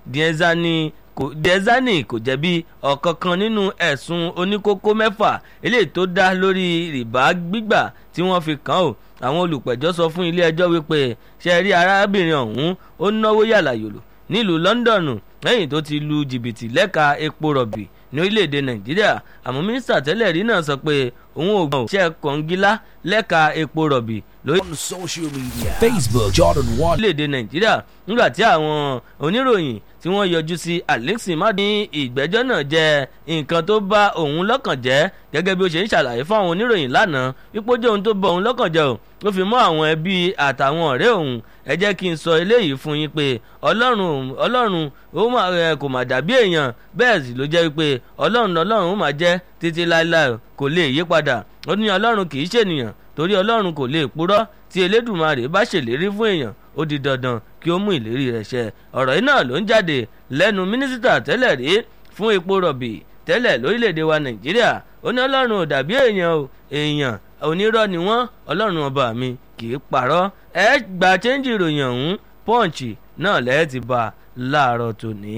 diezani kò diezani kò jẹ̀bi ọ̀kankan nínú ẹ̀sùn oníkókó mẹ́fà eléyìí tó dá lórí rìbá gbígbà tí wọ́n fi kàn ó àwọn olùpẹ̀jọ́ sọ fún ilé ẹjọ́ wípé ṣe rí arábìnrin ọ̀hún ó náwó yàlàyòlò nílùú London lẹ́yìn tó ti lu jìbìtì lẹ́ka epo rọ̀bì ní orílẹ̀-èdè Nàìjíríà àmọ́ mínísítà tẹ́lẹ̀ rí náà sọ pé òun ò gbọ́n iṣẹ́ kọ̀ǹgílá lẹ́ka epo rọ̀bì lórí On social media Facebook Jordan One orílẹ̀-èdè Nàìjíríà nígbà tí àwọn oníròyìn tí wọ́n yọjú sí Alexi má ní ìgbẹ́jọ́ náà jẹ́ nǹkan tó bá òun lọ́kàn jẹ́ gẹ́gẹ́ bí ó ṣe ń ṣàlàyé fún àwọn oníròyìn lánàá wípé ó jẹ́ ohun tó bá òun lọ́kàn jẹ́ o ó fi mọ́ àwọn ẹbí àtàwọn ọ̀rẹ́ òun ẹ jẹ́ kí n sọ eléyìí fún yín pé ọlọ́run ọlọ́run ó mà ẹ kò mà dàbí èèyàn bẹ́ẹ̀ sì ló jẹ́ pé ọlọ́run ọlọ́run ó mà jẹ́ títí láéláé kò lè yí padà ó ní ọlọ́run kì í ṣènìyàn torí ọlọ́run kò lè purọ́ tí elédùmarè bá ṣèlérí fún èèyàn ó di dandan kí ó mú ìlérí rẹ̀ ṣẹ ọ̀rọ̀ yìí náà ló ń jáde lẹ́nu mínísítà tẹ́lẹ̀ rí fún epo rọ̀bì tẹ́lẹ̀ lórílẹ̀‐èdè wa nàìjíríà ó ní ọlọ́run ò dàbí èèyàn o èèyàn onírọ́ ni wọ́n ọlọ́run ọba mi kì í parọ́ ẹ gba chẹ́ńjì ìròyìn ọ̀hún pọ́ǹchì náà lẹ́ẹ̀ ti bá a láàárọ̀ tòní.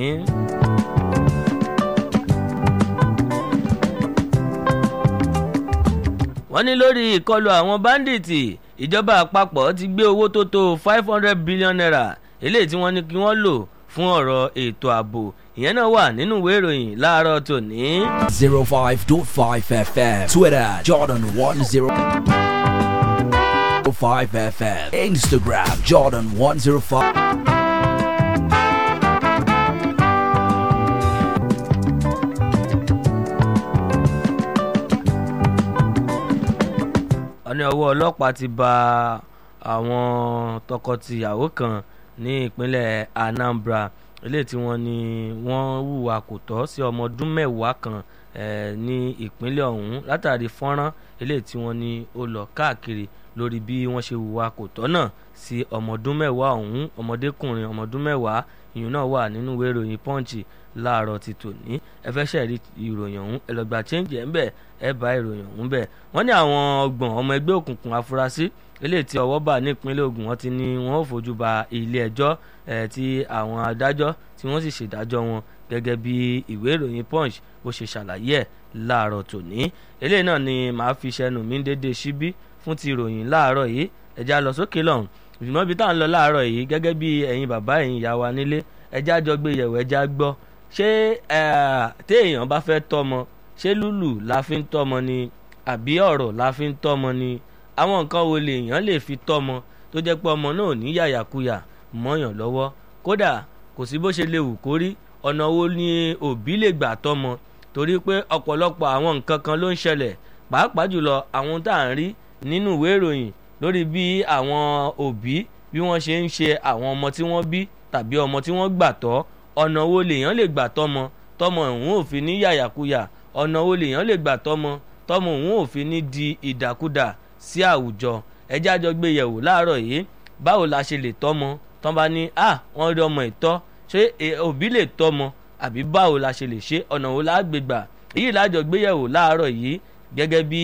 wọ́n ní lórí ìkọlù àwọn báńdíìtì ìjọba àpapọ̀ ti gbé owó tó tó five hundred billion naira eléyìí tí wọ́n ní kí wọ́n lò fún ọ̀rọ̀ ètò ààbò ìyẹn náà wà nínú ìwé ìròyìn láàárọ̀ tòní. zero five dot five FM Twitter Jordan One Zero Five FM Instagram Jordan One Zero Five. wọ́n ní ọwọ́ ọlọ́pàá ti ba àwọn tọkọ-tìyàwó kan ní ìpínlẹ̀ Anambra eléyìí tí wọ́n ní wọ́n hùwà kò tọ́ sí ọmọ ọdún mẹ́wàá kan eh, ní ìpínlẹ̀ ọ̀hún látàrí fọ́nrán eléyìí tí wọ́n ní ó lọ káàkiri lórí bí wọ́n ṣe hùwà kò tọ́ náà sí ọmọ ọdún mẹ́wàá ọ̀hún ọmọdékùnrin ọmọ ọdún mẹ́wàá ìyún náà wà nínú ìwé ìròyìn Punch láàárọ̀ ti tòní ẹ fẹ́ ṣẹ̀rí ìròyìn ọ̀hún ẹ lọ gba change ẹ̀ ń bẹ̀ ẹ bá ìròyìn ọ̀hún bẹ̀ wọ́n ní àwọn ọgbọ̀n ọmọ ẹgbẹ́ òkùnkùn afurasí eléyìí tí ọwọ́ bà ní ìpínlẹ̀ Ògùn wọ́n ti ní wọ́n ò fojú ba ilé ẹjọ́ ẹ̀ tí àwọn adájọ́ tí wọ́n sì ṣèdájọ́ wọn gẹ́gẹ́ bí ìwé ìròyìn Punch bó ṣe ṣàlàyé ẹ̀ láàárọ̀ tòní eléyìí náà ni màá fi ṣẹnu mi dédé síbí fún ti ìròyìn láàárọ̀ yìí ẹja lọ sókè lọ́hùn ṣùgbọ́n ibi tá à ń lọ láàárọ̀ yìí gẹ́gẹ́ bí ẹ̀yin bàbá ẹ̀yin ìyá wa nílé ẹja jọ gbé yẹ̀wò ẹja gbọ́ ṣé téèyàn bá fẹ́ tọ́mọ ṣé lùlù la fi ń tọ́mọ ni àbí ọ̀rọ̀ la fi ń tọ́mọ ni àwọn nǹkan wo lèèyàn lè fi tọ́mọ tó jẹ́ pé ọmọ náà ní yàyàkuyà mọ́yàn lọ́wọ́ kódà kò sí bó ṣe lè wù kó rí ọ̀nà wo ni òbí lè gbà tọ́mọ torí pé ọ̀pọ̀lọpọ̀ àwọn nǹkan kan ló ń ṣẹlẹ̀ pàápàá jùlọ àwọn tá à ń rí nínú ìwé ìròyìn lórí bí àwọn òbí bí wọ́n ṣe ń ṣe àwọn ọmọ tí wọ́n bí tàbí ọmọ tí wọ́n gbà tọ́ ọ̀nà wo lèèyàn lè gbà tọ́mọ tọ́mọ òun ò fi ní yàyàkuyà ọ̀nà wo lèèyàn lè gbà tọ́mọ tọ́mọ òun ò fi ní di ìdàkudà sí àwùjọ ẹjẹ́ àjọ gbé yẹ̀wò láàárọ̀ yìí báwo la ṣe lè tọ́mọ tán bá ní à wọ́n rí ọmọ ìtọ́ ṣé òbí lè tọ́mọ àbí báwo la ṣe lè ṣe ọ̀nà wo la gbé gbà èyí lájọ gbé yẹ̀wò láàárọ̀ yìí gẹ́gẹ́ bí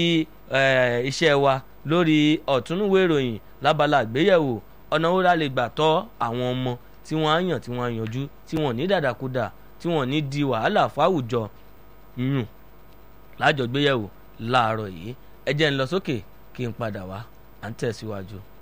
iṣẹ́ wa lórí ọ̀túnúwé ìròyìn lábala àgbéyẹ̀wò ọ̀nà wo la lè gbà tọ́ àwọn ọmọ tí wọ́n á yàn tí wọ́n á yanjú tí wọ́n ní dàdàkudà tí wọ́n ní di wàhálà fáwùjọ yùn lájọgbéyẹ̀wò láàárọ̀ yìí ẹ jẹ́ ń lọ sókè kí n padà wá à ń tẹ̀síwájú.